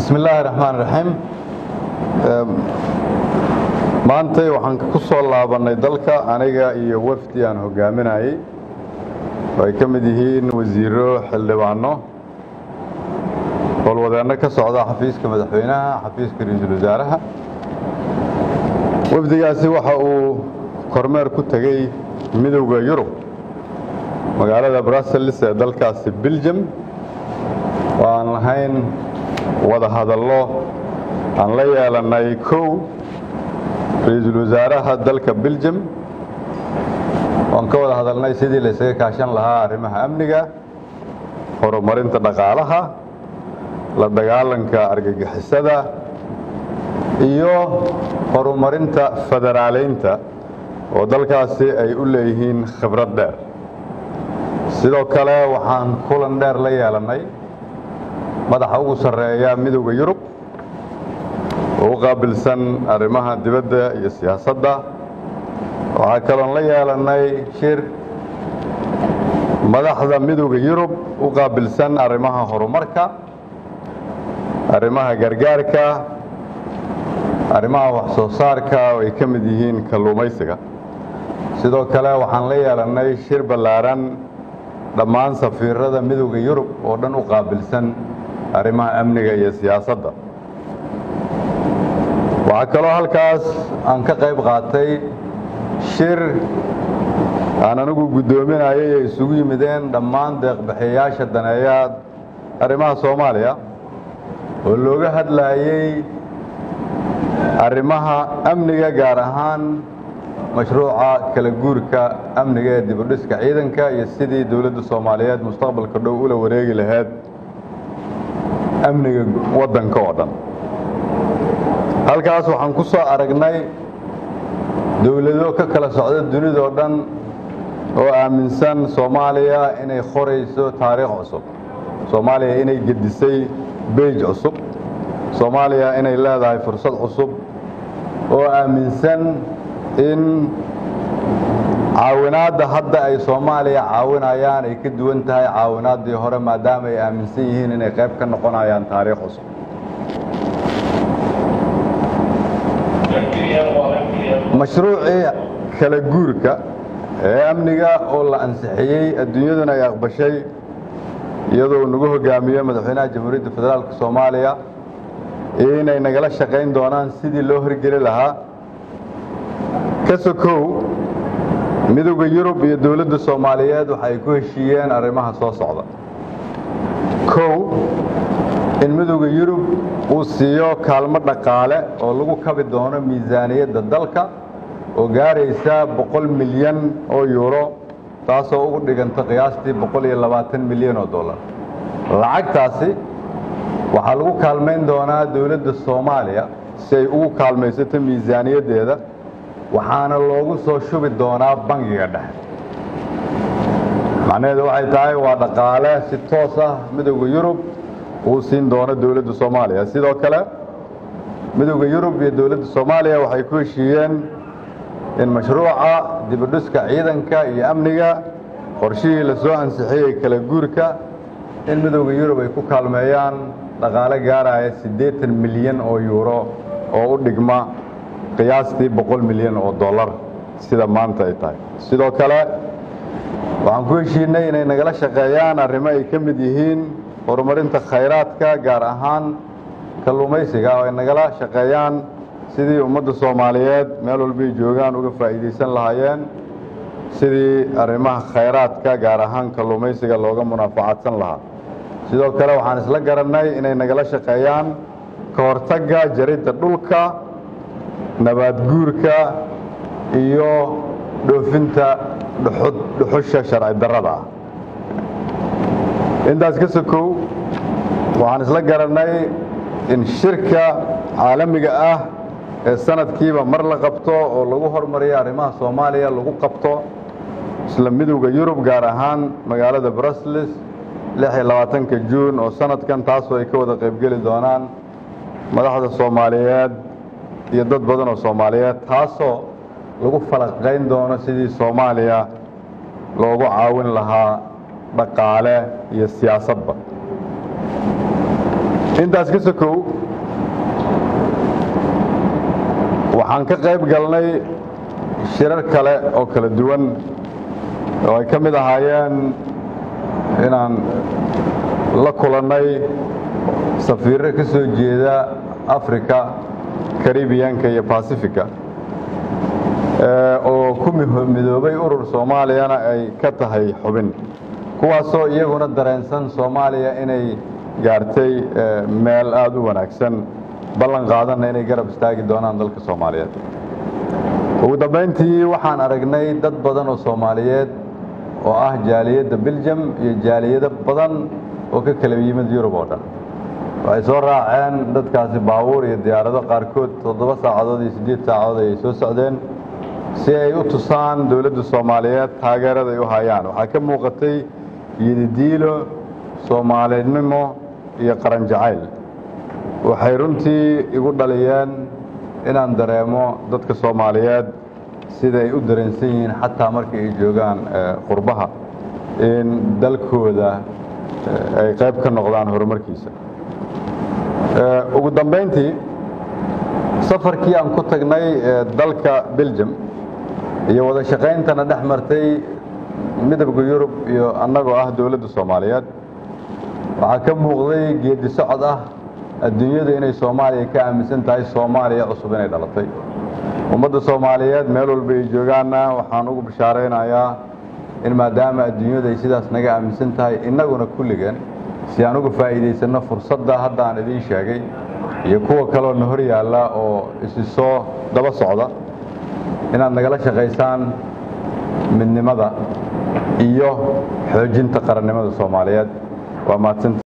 bismi illaahi raxmaan raxiim maantay waxaan ku soo laabannay dalka aniga iyo wafdi aan hogaaminayey oo ay ka mid yihiin wasiiro xildhibaano howlwadeenno ka socda xafiiska madaxweynaha xafiiska ra-iisul wasaaraha wafdigaasi waxa uu kormeer ku tegey midowda yurub magaalada brussels ee dalkaasi beljum oo aan lahayn wada hadallo aan la yeelannay kow ra-iisul wasaaraha dalka beljum oan ka wada hadalnay sidii la ysaga kaashan lahaa arrimaha amniga horumarinta dhaqaalaha la dagaalanka argagixisada iyo horumarinta federaaleynta oo dalkaasi ay u leeyihiin khibrad dheer sidoo kale waxaan kulan dheer la yeelannay madaxa ugu sarreeya midowda yurub oo u qaabilsan arrimaha dibadda iyo siyaasadda waxaa kaloon la yeelannay shir madaxda midowda yurub u qaabilsan arrimaha horumarka arrimaha gargaarka arrimaha wax soo saarka oo ay ka mid yihiin kalluumaysiga sidoo kale waxaan la yeelannay shir ballaaran dhammaan safiirada midowda yurub oo dhan u qaabilsan arrimaha amniga iyo siyaasadda waxaa kaloo halkaas aan ka qayb qaatay shir aan anigu guddoominayay ay isugu yimideen dhammaan deeqbixiyayaasha daneeya arrimaha soomaaliya oo looga hadlaayey arrimaha amniga gaar ahaan mashruuca kala guurka amniga ee dibudhiska ciidanka iyo sidii dowladda soomaaliyeed mustaqbalka dhow ula wareegi lahayd amniga waddanka oo dhan halkaas waxaan ku soo aragnay dowlado ka kala socda dunida oo dhan oo aaminsan soomaaliya inay qorayso taariikh cusub soomaaliya inay gedisay beej cusub soomaaliya inay leedahay fursad cusub oo aaminsan in caawinaadda hadda ay soomaaliya caawinayaan ay ka duwan tahay caawinaaddii hore maadaama ay aaminsan yihiin inay qayb ka noqonayaan taariikh cusub mashruucii kala guurka ee amniga oo la ansixiyey adduunyaduna ay aqbashay iyadoo nagu hogaamiyo madaxweynaha jamhuuriyadda federaalka soomaaliya inay nagala shaqayn doonaan sidii loo horgeli lahaa ka sokow midowda yurub iyo dowladda soomaaliyeed waxa ay ku heshiiyeen arrimaha soo socda kow in midowda yurub uu siiyo kaalmo dhaqaale oo lagu kabi doono miisaaniyadda dalka oo gaaraysa boqol milyan oo yuuro taasoo ugu dhiganta qiyaastii boqol iyo labaatan milyan oo dollar lacagtaasi waxaa lagu kaalmayn doonaa dowladda soomaaliya si ay ugu kaalmaysato miisaaniyaddeeda waxaana loogu soo shubi doonaa bangiga dhexe macnaheedu waxay tahay waa dhaqaale si toos ah midowda yurub uu siin doono dowladda soomaaliya sidoo kale midowda yurub iyo dowladda soomaaliya waxay ku heshiiyeen in mashruuca dibudhiska ciidanka iyo amniga qorshihii la soo ansixiyey kala guurka in midowda yurub ay ku kaalmeeyaan dhaqaale gaaraya siddeetan milyan oo yuuro oo u dhigma qiyaastii boqol milyan oo dollar sida maanta ay tahay sidoo kale waxaan ku heshiinay inay nagala shaqeeyaan arrimo ay ka mid yihiin horumarinta khayraadka gaar ahaan kalluumaysiga oo ay nagala shaqeeyaan sidii ummadda soomaaliyeed meel walbay joogaan uga faa'iidaysan lahaayeen sidii arrimaha khayraadka gaar ahaan kalluumaysiga looga munaafacadsan lahaa sidoo kale waxaan isla garannay inay nagala shaqeeyaan ka hortagga jaridda dhulka nabaad guurka iyo dhoofinta dhuxusha sharci darrada ah intaas ka sokow waxaan isla garannay in shirka caalamiga ah ee sanadkiiba mar la qabto oo lagu hormariyo arrimaha soomaaliya lagu qabto isla midowda yurub gaar ahaan magaalada brussels lix iyo labaatanka juun oo sanadkan taasoo ay ka wada qaybgeli doonaan madaxda soomaaliyeed iyo dad badan oo soomaaliyeed taasoo lagu falaqayn doono sidii soomaaliya loogu caawin lahaa dhaqaale iyo siyaasadba intaas ka sokow waxaan ka qayb galnay shirar kale oo kala duwan oo ay ka mid ahaayeen inaan la kulannay safiirro ka soo jeeda africa karibiyanka iyo basifica oo ku midoobay urur soomaaliyana ay ka tahay xubin kuwaasoo iyaguna dareensan soomaaliya inay gaartay meel aada u wanaagsan ballan qaadanna inay garab istaagi doonaan dalka soomaaliyeed ugu dambayntii waxaan aragnay dad badan oo soomaaliyeed oo ah jaaliyadda beljum iyo jaaliyado badan oo ka kala yimid yurub oo dhan waxay soo raaceen dadkaasi baabuur iyo diyaarado qaarkood toddoba saacadood iyo siddeed saacadood ayay soo socdeen si ay u tusaan dowladda soomaaliyeed taageerada ay u hayaan waxaa ka muuqatay yididiilo soomaalinimo iyo qaran jacayl waxay runtii igu dhaliyeen inaan dareemo dadka soomaaliyeed sida ay u dareensan yihiin xataa marka ay joogaan qurbaha in dalkooda ay qayb ka noqdaan horumarkiisa ugu dambayntii safarkii aan ku tagnay dalka beljum iyo wada shaqayntana dhex martay midowda yurub iyo annagoo ah dowladda soomaaliyeed waxaa ka muuqday geedi socod ah adduunyadu inay soomaaliya ka aaminsan tahay soomaaliya cusub inay dhalatay ummadda soomaaliyeed meel walba ay joogaanna waxaan ugu bishaaraynayaa in maadaama adduunyadu ay sidaas naga aaminsan tahay innaguna kulligeen si aan uga faa'iidaysanno fursadda hadda aan idiin sheegay iyo kuwa kaleoo na hor yaalla oo isi soo daba socda inaad nagala shaqaysaan midnimada iyo xoojinta qarannimada soomaaliyeed waa mahadsan